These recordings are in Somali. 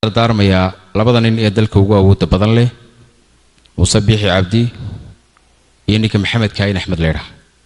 dardaarmayaa labada nin ee dalka ugu awoodda badan leh muuse biixi cabdi iyo ninka maxamed kaayin axmed leydha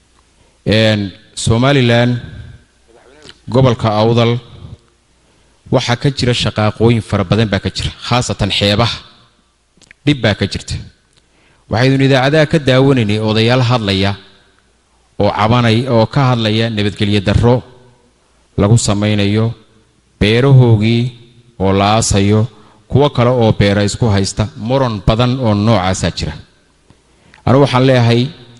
somalilan gobolka awdal waxaa ka jira shaqaaqooyin fara badan baa ka jira khaasatan xeebaha dhib baa ka jirta waxaydun idaacadaha ka daawanaynay odayaal hadlaya oo cabanay oo ka hadlaya nabadgelyo darro lagu samaynayo beerahoogii oo la aasayo kuwo kale oo beera isku haysta muran badan oo noocaasaa jira anu waxaan leeyahay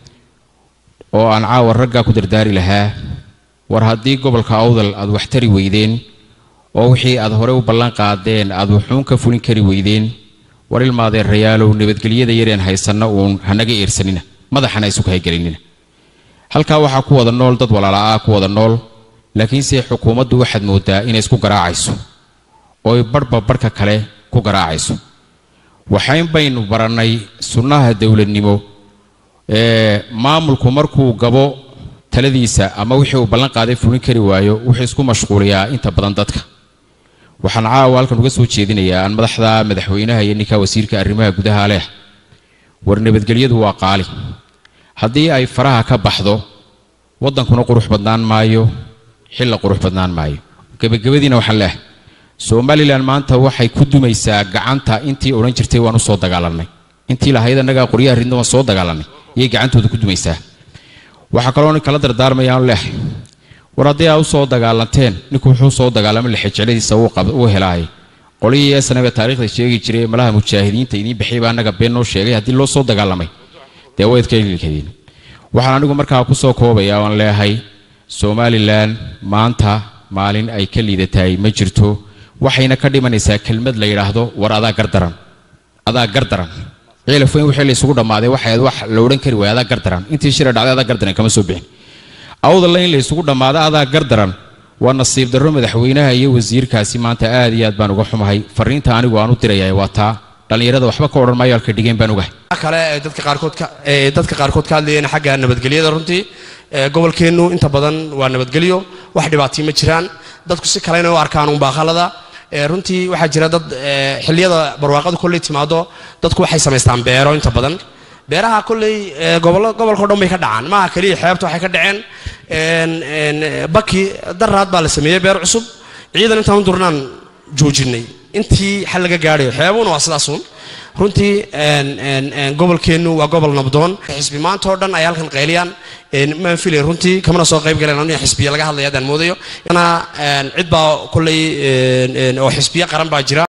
oo aan caawa raggaa ku dardaari lahaa war haddii gobolka awdal aad wax tari weydeen oo wixii aad hore u ballan qaadeen aad wuxuun ka fulin kari weydeen war ilmaadeen rayaalow nabadgelyada yareen haysanna uun hanaga eersanina madaxana isu haygelinina halkaa waxaa ku wada nool dad walaala'aa ku wada nool laakiinse xukuumaddu waxaad moodaa inay isku garaacayso ooy barhba barhka kale ku garaacayso waxayn baynu barannay sunnaha dowladnimo ee maamulku markuu gabo taladiisa ama wixii uu ballan qaaday fulin kari waayo wuxuu isku mashquuliyaa inta badan dadka waxaan caawa halkan uga soo jeedinayaa aan madaxda madaxweynaha iyo ninka wasiirka arrimaha gudaha leh war nabadgelyadu waa qaali haddii ay faraha ka baxdo waddankuna qurux badnaan maayo xilla qurux badnaan maayo gebagabadiina waxaan leehay somalilan maanta waxay ku dumaysaa gacanta intii odhan jirtay waan u soo dagaalanay intii lahayd annagaa qoryaha ridna waan soo dagaalanay iyay gacantooda ku dumaysaa waxaa kaloo nin kala dardaarmayaan leehay war haddii aa u soo dagaalanteen ninku wuxuu soo dagaalamay lexejecladiisa uu helaay qolihii snaba taarikhda sheegi jiray malaha mujaahidiinta idiin bixiyay baa annaga been noo sheegay haddii loo soo dagaalamay dee wayd ka ililkadiin waxaan anigu markaa ku soo koobaya waan leeyahay somalilan maanta maalin ay ka liidatahay ma jirto waxayna ka dhimanaysaa kelmad la yidhaahdo war adaa gardaran adaa gardaran ciilafoyn wixii la isugu dhammaaday waxay wax la odhan kari waaya adaa gardaran intii shira dhacday adaa gardaran kama soo bixin awdalla in la isugu dhammaado adaa gardaran waa nasiib darro madaxweynaha iyo wasiirkaasi maanta aad iyo aad baan uga xumahay fariinta anigu aan u diraya waa taa dhallinyarada waxba ka odhan maayo halka dhigeen baan ogahay kale ee dadka qaarkood ka ee dadka qaarkood ka hadlayeen xagga nabadgelyada runtii ee gobolkeennu inta badan waa nabadgelyo wax dhibaatay ma jiraan dadku si kalena u arkaan unbaaqalada ee runtii waxaa jira dad xilliyada barwaaqadu kolley timaado dadku waxay samaystaan beero inta badan beeraha kolley gobollo gobolkao dhan bay ka dhacaan maaha keliya xeebta waxay ka dhaceen baki daraad baa la sameeyey beer cusub ciidan intaan u durnaan joojinay intii xal laga gaadhayo xeebuhuna waa sidaasuun runtii gobolkeennu waa gobol nabdoon xisbi maanta oo dhan ay halkan qayliyaan maan filay runtii kamana soo qayb galeen aniga xisbiya laga hadlaya haddaan moodayo cid baa kolley oo xisbiya qaran baa jira